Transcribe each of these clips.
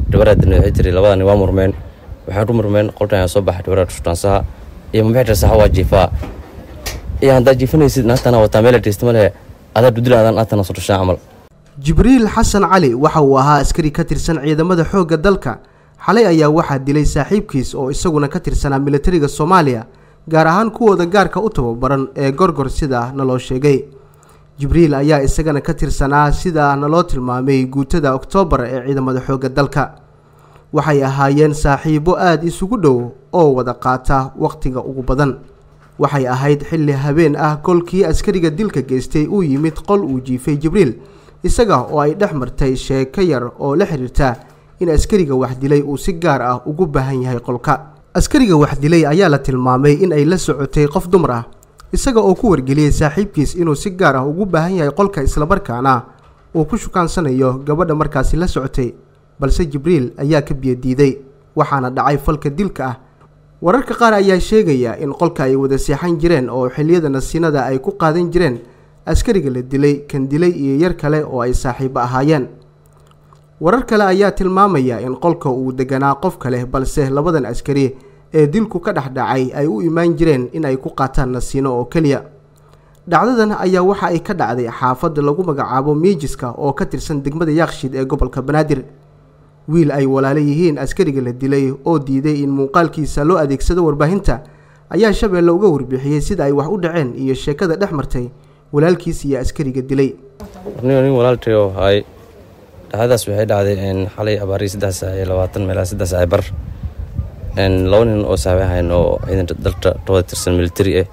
dhibaraadina waxay tiri labadani waa murmeen waxaan ku murmeen qolkan ayaa soo baxay dhibaraad shutansaha iyo mamixta saxa waa jiifaa iyo haddaad jiifanaysid naagtana wataa meel adhaysta ma lehe adaa dudila adaan aatana soo dhashaan camal jibriil xasan cali waxa uu ahaa askari ka tirsan ciidamada xoogga dalka xalay ayaa waxaa dilay saaxiibkiis oo isaguna ka tirsanaa militariga soomaaliya gaar ahaan kuwooda gaarka u tababaran ee gorgor sida naloo sheegay jibriil ayaa isagana ka tirsanaa sida naloo tilmaamay guutada oktoobar ee ciidamada xoogga dalka waxay ahaayeen saaxiibo aada isugu dhow oo wada qaata wakhtiga ugu badan waxay ahayd xilli habeen ah kolkii askariga dilka geystay uu yimid qol uu jiifay jibriil isaga oo ay dhex martay sheeko yar oo la xiriirta in askariga wax dilay uu si gaar ah ugu baahan yahay qolka askariga wax dilay ayaa la tilmaamay in ay la socotay qof dumar ah isaga oo ku wargeliyey saaxiibkiis inuu si gaar ah ugu baahan yahay qolka islamarkaana uu ku shukaansanayo gabadha markaasi la socotay balse jibriil ayaa ka biyadiiday waxaana dhacay falka dilka ah wararka qaar ayaa sheegaya in qolka ay wada seexan jireen oo xilliyada nasiinada ay ku qaadan jireen askariga la dilay kan dilay iyo yar kale oo ay saaxiibo ahaayeen warar kale ayaa tilmaamaya in qolka uu deganaa qof kale balse labadan askari ee dilku ka dhex dhacay ay u imaan jireen in ay ku qaataan nasiino oo keliya dhacdadan ayaa waxa ay ka dhacday xaafadda lagu magacaabo miijiska oo ka tirsan degmada yaaqshiid ee gobolka banaadir wiil ay walaalo yihiin askariga la dilay oo diiday in muuqaalkiisa loo adeegsado warbaahinta ayaa shabeelle uga warbixiyey sida ay wax u dhaceen iyo sheekada dhex martay walaalkiis iyo askariga dilay nin nin walaaltayo haay dhacdadaas waxay dhacday xalay abaarii saddex saac iyo labaatan meelaha saddex saac bar laba nin oo saabe ahayn oo ciidanka dalka tooda tirsan militari ah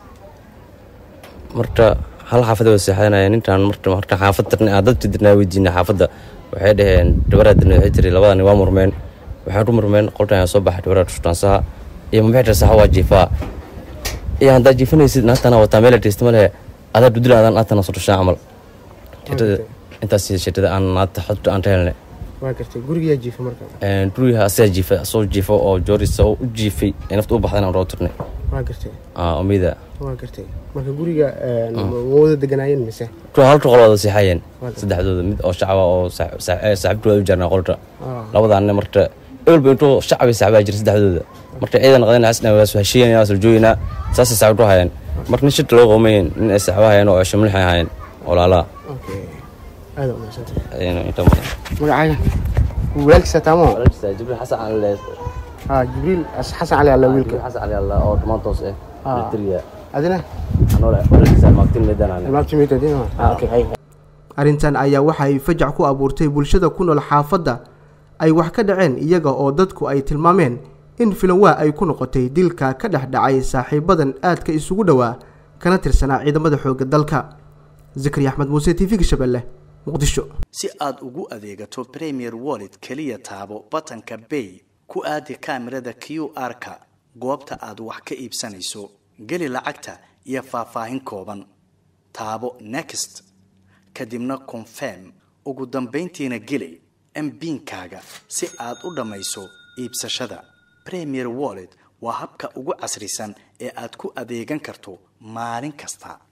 marka hal xaafada wada seexanaya ninkan marka marka xaafad tirnay aan dadka dirnaa weydiinay xaafadda waxay dhaheen dhibaraadina waxay tiri labadani waa murmeen waxaan ku murmeen qolkan ayaa soo baxay dhibaraad shutansaha iyo mamixta saxa waa jiifaa iyo haddaad jiifanaysid naagtana wataa meel adhaysta ma lehe adaa dudila adaan aatana soo dhashaan camal intaas sheetada aan naagta xogta aan ka helnay waa gartay gurigayaa jiifa marka guriga asagaa jiifa asoo jiifo oo joorisa oo u jiifay ee nafta u baxdan aan roo tirnay waa gartay omida waa gartay marka guriga ma wada deganaayeen mise halka qol wada seexayeen saddexdooda mid oo shacaba oo saaxiibkooda u jarnaa qolka labadaanne marka eolba intuu shacabay saaxibaa jira saddexdooda marka ciidan qadeen xasna waa heshiiyanaa soo jooginaa saasay saaxiib ku hayeen marka nin shirka loo qoomayen nin ay saaxiibo hayeen oo cesho milixay hayeen walaalaha aada umadsantay magacaaga walaalkiisa taamo jibriil xasan cali ha jibriil xasan cali alla wiilka xasan cali alla oo dhumaantoos ah militariga adina arrintan ayaa waxa ay fajac ku abuurtay bulshada ku nool xaafadda ay wax ka dhaceen iyaga oo dadku ay tilmaameen in filanwaa ay ku noqotay dilka ka dhex dhacay saaxiibadan aadka isugu dhowaa kana tirsanaa ciidamada xoogga dalka zakari axmed muuse t v-ga shabeelle muqdisho si aad ugu adeegato premier wallet keliya taabo batanka bay ku aadi kaamirada q r-ka goobta aad wax ka iibsanayso geli lacagta iyo faahfaahin kooban taabo next kadibna confirm ugu dambayntiina geli mbiinkaaga si aad u dhammayso iibsashada premier wallet waa habka ugu casrisan ee aad ku adeegan karto maalin kasta